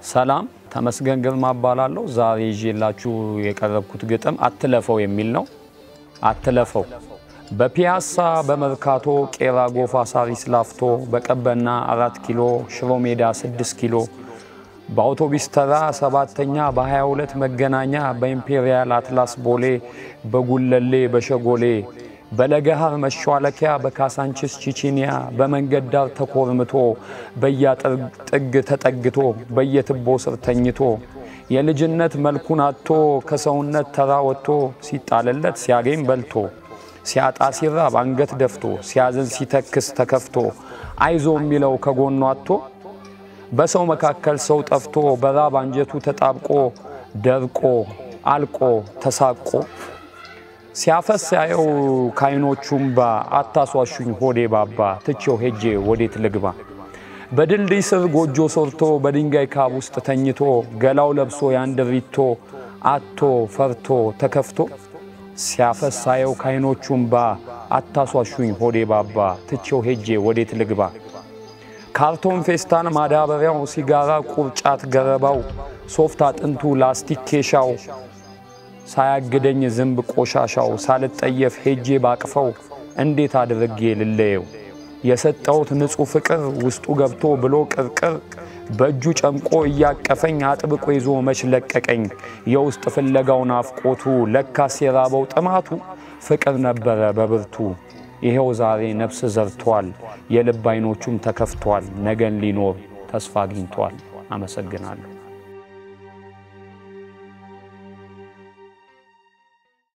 ሰላም ተመስገን ግርማ እባላለሁ። ዛሬ ይዤላችሁ የቀረብኩት ግጥም አትለፈው የሚል ነው። አትለፈው በፒያሳ በመርካቶ ቄራ ጎፋ ሳሪስ ላፍቶ በቀበና አራት ኪሎ ሽሮ ሜዳ ስድስት ኪሎ በአውቶቢስ ተራ ሰባተኛ በ22 መገናኛ በኢምፔሪያል አትላስ ቦሌ በጉለሌ በሸጎሌ በለገሃር መሿለኪያ በካሳንችስ ቺቺኒያ በመንገድ ዳር ተኮርምቶ በያጥር ጥግ ተጠግቶ በየትቦ ስር ተኝቶ የልጅነት መልኩን አጥቶ ከሰውነት ተራ ወጥቶ ሲጣልለት ሲያገኝ በልቶ ሲያጣ ሲራብ አንገት ደፍቶ ሲያዝን ሲተክስ ተከፍቶ አይዞ የሚለው ከጎኑ አጥቶ በሰው መካከል ሰው ጠፍቶ በራብ አንጀቱ ተጣብቆ ደርቆ አልቆ ተሳቆ ሲያፈስ ያየው ካይኖቹም ባ አታሷሹኝ ሆዴ ባባ ትቼው ሄጄ ወዴት ልግባ በድልድይ ስር ጎጆ ሰርቶ በድንጋይ ካብ ውስጥ ተኝቶ ገላው ለብሶ ያንድሪቶ አቶ ፈርቶ ተከፍቶ ሲያፈስ ሳየው ካይኖቹም ባ አታሷሹኝ ሆዴ ባባ ትቼው ሄጄ ወዴት ልግባ ካርቶን ፌስታን ማዳበሪያው ሲጋራ ቁርጫት ገረባው ሶፍት አጥንቱ ላስቲክ ኬሻው ሳያግደኝ ዝንብ ቆሻሻው ሳልጠየፍ ሄጄ ባቅፈው እንዴት አድርጌ ልለየው የሰጠሁት ንጹሕ ፍቅር ውስጡ ገብቶ ብሎ ቅርቅር በእጁ ጨምቆ እያቀፈኝ አጥብቆ ይዞ መች ለቀቀኝ የውስጥ ፍለጋው ናፍቆቱ ለካስ የራበው ጥማቱ ፍቅር ነበረ በብርቱ ይሄው ዛሬ ነፍስ ዘርቷል የልብ አይኖቹም ተከፍቷል ነገን ሊኖር ተስፋ አግኝቷል አመሰግናለሁ